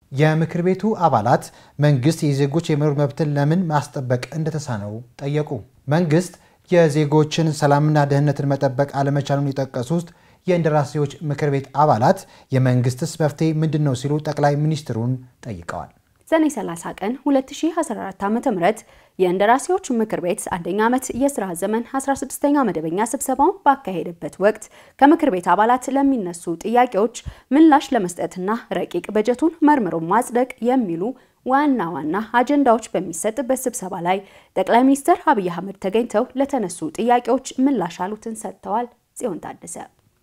የምክር ቤቱ አባላት መንግስት የዜጎች የመኖር መብትን ለምን ማስጠበቅ እንደተሳነው ጠየቁ። መንግስት የዜጎችን ሰላምና ደህንነትን መጠበቅ አለመቻሉን የጠቀሱት የእንደራሴዎች ምክር ቤት አባላት የመንግስትስ መፍትሄ ምንድን ነው ሲሉ ጠቅላይ ሚኒስትሩን ጠይቀዋል። ሰኔ 30 ቀን 2014 ዓ.ም የእንደራሴዎች ምክር ቤት አንደኛ ዓመት የስራ ዘመን 16ኛ መደበኛ ስብሰባውን ባካሄደበት ወቅት ከምክር ቤት አባላት ለሚነሱ ጥያቄዎች ምላሽ ለመስጠትና ረቂቅ በጀቱን መርምሮ ማጽደቅ የሚሉ ዋና ዋና አጀንዳዎች በሚሰጥበት ስብሰባ ላይ ጠቅላይ ሚኒስትር አብይ አህመድ ተገኝተው ለተነሱ ጥያቄዎች ምላሽ አሉትን ሰጥተዋል። ጽዮን ታደሰ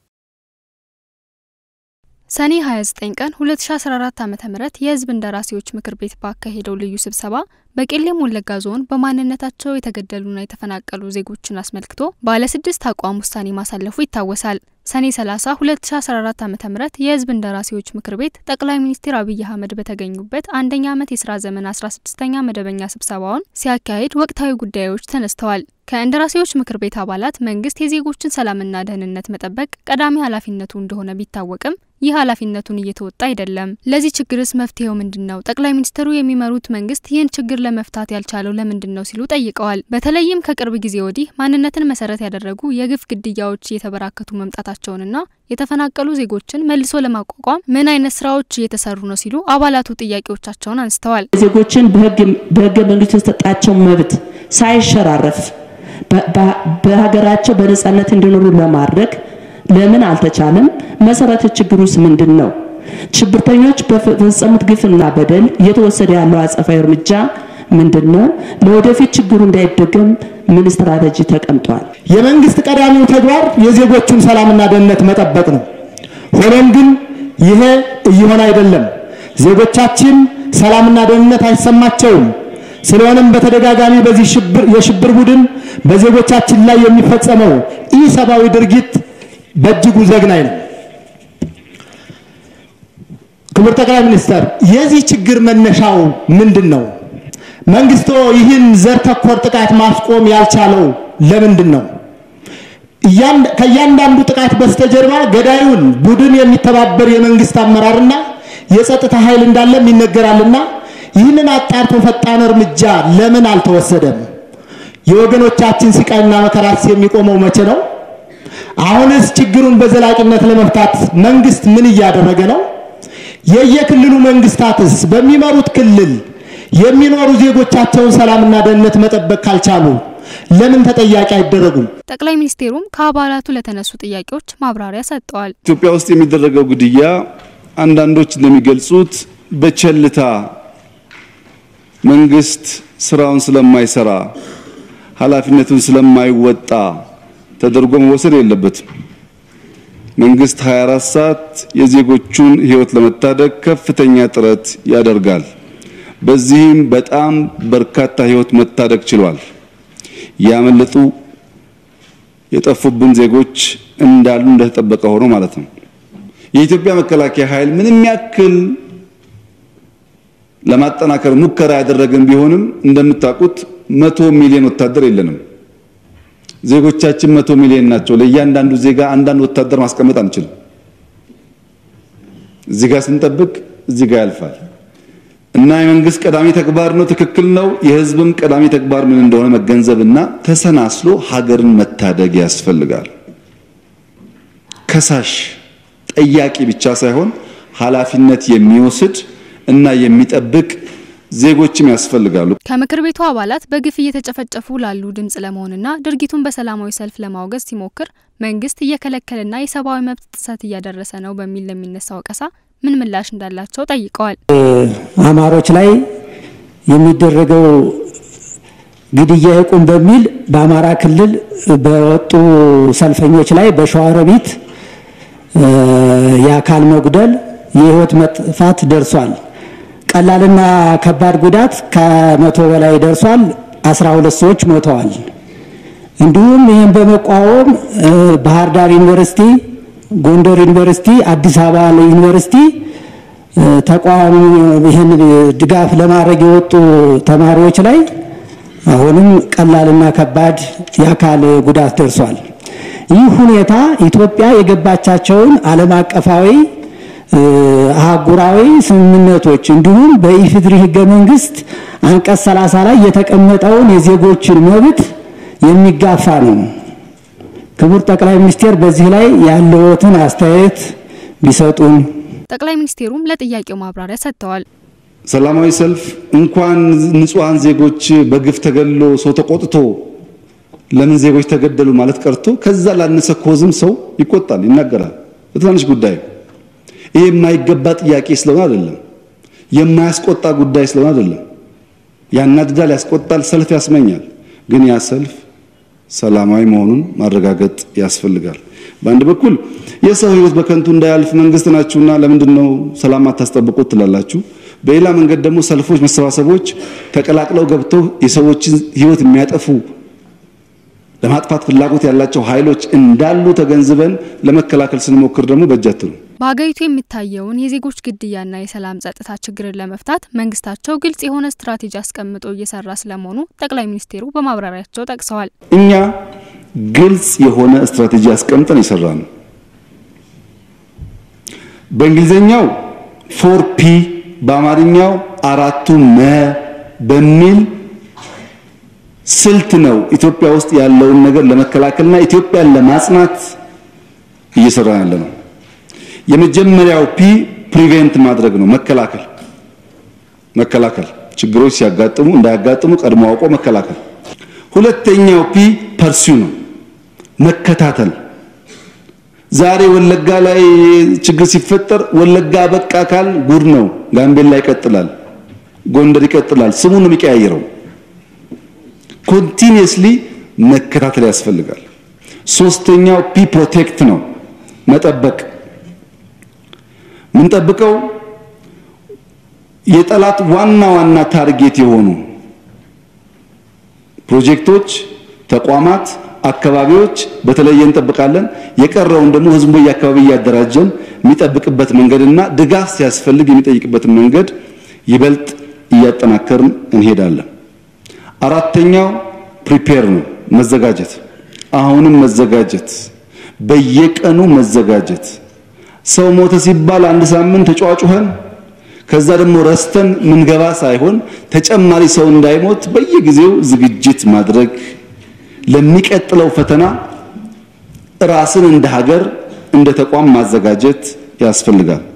ሰኔ 29 ቀን 2014 ዓ.ም የህዝብ እንደራሴዎች ምክር ቤት ባካሄደው ልዩ ስብሰባ በቄለም ወለጋ ዞን በማንነታቸው የተገደሉና የተፈናቀሉ ዜጎችን አስመልክቶ ባለ ስድስት አቋም ውሳኔ ማሳለፉ ይታወሳል። ሰኔ 30 2014 ዓ.ም የህዝብ እንደራሴዎች ምክር ቤት ጠቅላይ ሚኒስትር አብይ አህመድ በተገኙበት አንደኛ ዓመት የስራ ዘመን 16ኛ መደበኛ ስብሰባውን ሲያካሂድ ወቅታዊ ጉዳዮች ተነስተዋል። ከእንደራሴዎች ምክር ቤት አባላት መንግስት የዜጎችን ሰላምና ደህንነት መጠበቅ ቀዳሚ ኃላፊነቱ እንደሆነ ቢታወቅም ይህ ኃላፊነቱን እየተወጣ አይደለም። ለዚህ ችግርስ መፍትሄው ምንድን ነው? ጠቅላይ ሚኒስትሩ የሚመሩት መንግስት ይህን ችግር ለመፍታት ያልቻለው ለምንድን ነው ሲሉ ጠይቀዋል። በተለይም ከቅርብ ጊዜ ወዲህ ማንነትን መሰረት ያደረጉ የግፍ ግድያዎች እየተበራከቱ መምጣታቸውንና የተፈናቀሉ ዜጎችን መልሶ ለማቋቋም ምን አይነት ስራዎች እየተሰሩ ነው ሲሉ አባላቱ ጥያቄዎቻቸውን አንስተዋል። ዜጎችን በህገ መንግስቱ የተሰጣቸው መብት ሳይሸራረፍ በሀገራቸው በነጻነት እንዲኖሩ ለማድረግ ለምን አልተቻለም? መሰረተ ችግሩስ ምንድን ነው? ሽብርተኞች በፈጸሙት ግፍና በደል እየተወሰደ ያለው አጸፋዊ እርምጃ ምንድን ነው? ለወደፊት ችግሩ እንዳይደገም ምን ስትራቴጂ ተቀምጧል? የመንግስት ቀዳሚው ተግባር የዜጎቹን ሰላምና ደህንነት መጠበቅ ነው። ሆኖም ግን ይሄ እየሆነ አይደለም። ዜጎቻችን ሰላምና ደህንነት አይሰማቸውም። ስለሆነም በተደጋጋሚ በዚህ የሽብር ቡድን በዜጎቻችን ላይ የሚፈጸመው ኢሰብአዊ ድርጊት በእጅጉ ዘግናኝ ነው። ክቡር ጠቅላይ ሚኒስትር፣ የዚህ ችግር መነሻው ምንድን ነው? መንግስቶ ይህን ዘር ተኮር ጥቃት ማስቆም ያልቻለው ለምንድን ነው? ከእያንዳንዱ ጥቃት በስተጀርባ ገዳዩን ቡድን የሚተባበር የመንግስት አመራርና የጸጥታ ኃይል እንዳለም ይነገራልና ይህንን አጣርቶ ፈጣን እርምጃ ለምን አልተወሰደም? የወገኖቻችን ስቃይና መከራስ የሚቆመው መቼ ነው? አሁንስ ችግሩን በዘላቂነት ለመፍታት መንግስት ምን እያደረገ ነው? የየክልሉ መንግስታትስ በሚመሩት ክልል የሚኖሩ ዜጎቻቸውን ሰላምና ደህንነት መጠበቅ ካልቻሉ ለምን ተጠያቂ አይደረጉም? ጠቅላይ ሚኒስቴሩም ከአባላቱ ለተነሱ ጥያቄዎች ማብራሪያ ሰጥተዋል። ኢትዮጵያ ውስጥ የሚደረገው ግድያ አንዳንዶች እንደሚገልጹት በቸልታ መንግስት ስራውን ስለማይሰራ ኃላፊነቱን ስለማይወጣ ተደርጎ መወሰድ የለበትም። መንግስት 24 ሰዓት የዜጎቹን ህይወት ለመታደግ ከፍተኛ ጥረት ያደርጋል። በዚህም በጣም በርካታ ህይወት መታደግ ችሏል። ያመለጡ የጠፉብን ዜጎች እንዳሉ እንደተጠበቀ ሆኖ ማለት ነው። የኢትዮጵያ መከላከያ ኃይል ምንም ያክል ለማጠናከር ሙከራ ያደረገን ቢሆንም እንደምታውቁት መቶ ሚሊዮን ወታደር የለንም። ዜጎቻችን መቶ ሚሊዮን ናቸው። ለእያንዳንዱ ዜጋ አንዳንድ ወታደር ማስቀመጥ አንችልም። እዚህ ጋር ስንጠብቅ እዚህ ጋር ያልፋል እና የመንግስት ቀዳሚ ተግባር ነው፣ ትክክል ነው። የህዝብም ቀዳሚ ተግባር ምን እንደሆነ መገንዘብና ተሰናስሎ ሀገርን መታደግ ያስፈልጋል። ከሳሽ ጠያቂ ብቻ ሳይሆን ኃላፊነት የሚወስድ እና የሚጠብቅ ዜጎችም ያስፈልጋሉ። ከምክር ቤቱ አባላት በግፍ እየተጨፈጨፉ ላሉ ድምጽ ለመሆንና ድርጊቱን በሰላማዊ ሰልፍ ለማውገዝ ሲሞክር መንግስት እየከለከለና የሰብአዊ መብት ጥሰት እያደረሰ ነው በሚል ለሚነሳ ወቀሳ ምን ምላሽ እንዳላቸው ጠይቀዋል። አማሮች ላይ የሚደረገው ግድያ ይቁም በሚል በአማራ ክልል በወጡ ሰልፈኞች ላይ በሸዋሮቢት የአካል መጉደል፣ የህይወት መጥፋት ደርሷል። ቀላልና ከባድ ጉዳት ከመቶ በላይ ደርሷል። አስራ ሁለት ሰዎች ሞተዋል። እንዲሁም ይህን በመቃወም ባህር ዳር ዩኒቨርሲቲ፣ ጎንደር ዩኒቨርሲቲ፣ አዲስ አበባ ዩኒቨርሲቲ ተቃዋሚ ይህን ድጋፍ ለማድረግ የወጡ ተማሪዎች ላይ አሁንም ቀላልና ከባድ የአካል ጉዳት ደርሷል። ይህ ሁኔታ ኢትዮጵያ የገባቻቸውን ዓለም አቀፋዊ አህጉራዊ ስምምነቶች እንዲሁም በኢፌዴሪ ህገ መንግስት አንቀጽ 30 ላይ የተቀመጠውን የዜጎችን መብት የሚጋፋ ነው። ክቡር ጠቅላይ ሚኒስቴር በዚህ ላይ ያለዎትን አስተያየት ቢሰጡን። ጠቅላይ ሚኒስቴሩም ለጥያቄው ማብራሪያ ሰጥተዋል። ሰላማዊ ሰልፍ እንኳን ንጹሐን ዜጎች በግፍ ተገሎ ሰው ተቆጥቶ ለምን ዜጎች ተገደሉ ማለት ቀርቶ ከዛ ላነሰ ኮዝም ሰው ይቆጣል፣ ይናገራል። በትናንሽ ጉዳይ ይሄ የማይገባ ጥያቄ ስለሆነ አይደለም፣ የማያስቆጣ ጉዳይ ስለሆነ አይደለም። ያናድዳል፣ ያስቆጣል፣ ሰልፍ ያስመኛል። ግን ያ ሰልፍ ሰላማዊ መሆኑን ማረጋገጥ ያስፈልጋል። በአንድ በኩል የሰው ሕይወት በከንቱ እንዳያልፍ መንግስት ናችሁና ለምንድን ነው ሰላም አታስጠብቁት ትላላችሁ። በሌላ መንገድ ደግሞ ሰልፎች፣ መሰባሰቦች ተቀላቅለው ገብተው የሰዎችን ሕይወት የሚያጠፉ ለማጥፋት ፍላጎት ያላቸው ኃይሎች እንዳሉ ተገንዝበን ለመከላከል ስንሞክር ደግሞ በእጃት ነው። በሀገሪቱ የሚታየውን የዜጎች ግድያና የሰላም ጸጥታ ችግርን ለመፍታት መንግስታቸው ግልጽ የሆነ ስትራቴጂ አስቀምጦ እየሰራ ስለመሆኑ ጠቅላይ ሚኒስቴሩ በማብራሪያቸው ጠቅሰዋል። እኛ ግልጽ የሆነ ስትራቴጂ አስቀምጠን የሰራ ነው። በእንግሊዝኛው ፎር ፒ በአማርኛው አራቱ መ በሚል ስልት ነው ኢትዮጵያ ውስጥ ያለውን ነገር ለመከላከልና ኢትዮጵያን ለማጽናት እየሰራ ያለ ነው። የመጀመሪያው ፒ ፕሪቬንት ማድረግ ነው፣ መከላከል መከላከል ችግሮች ሲያጋጥሙ እንዳያጋጥሙ ቀድሞ አውቆ መከላከል። ሁለተኛው ፒ ፐርሲው ነው፣ መከታተል። ዛሬ ወለጋ ላይ ችግር ሲፈጠር ወለጋ በቃ ካል ጉድ ነው። ጋምቤላ ይቀጥላል፣ ጎንደር ይቀጥላል። ስሙ ነው የሚቀያየረው። ኮንቲኒየስሊ መከታተል ያስፈልጋል። ሶስተኛው ፒ ፕሮቴክት ነው፣ መጠበቅ ምንጠብቀው የጠላት ዋና ዋና ታርጌት የሆኑ ፕሮጀክቶች፣ ተቋማት፣ አካባቢዎች በተለየ እንጠብቃለን። የቀረውን ደግሞ ህዝቡ በየአካባቢ እያደራጀን የሚጠብቅበት መንገድና ድጋፍ ሲያስፈልግ የሚጠይቅበትን መንገድ ይበልጥ እያጠናከርን እንሄዳለን። አራተኛው ፕሪፔር ነው፣ መዘጋጀት። አሁንም መዘጋጀት፣ በየቀኑ መዘጋጀት። ሰው ሞተ ሲባል አንድ ሳምንት ተጫዋጩኸን ከዛ ደግሞ ረስተን ምንገባ ሳይሆን ተጨማሪ ሰው እንዳይሞት በየጊዜው ዝግጅት ማድረግ ለሚቀጥለው ፈተና ራስን እንደ ሀገር እንደ ተቋም ማዘጋጀት ያስፈልጋል።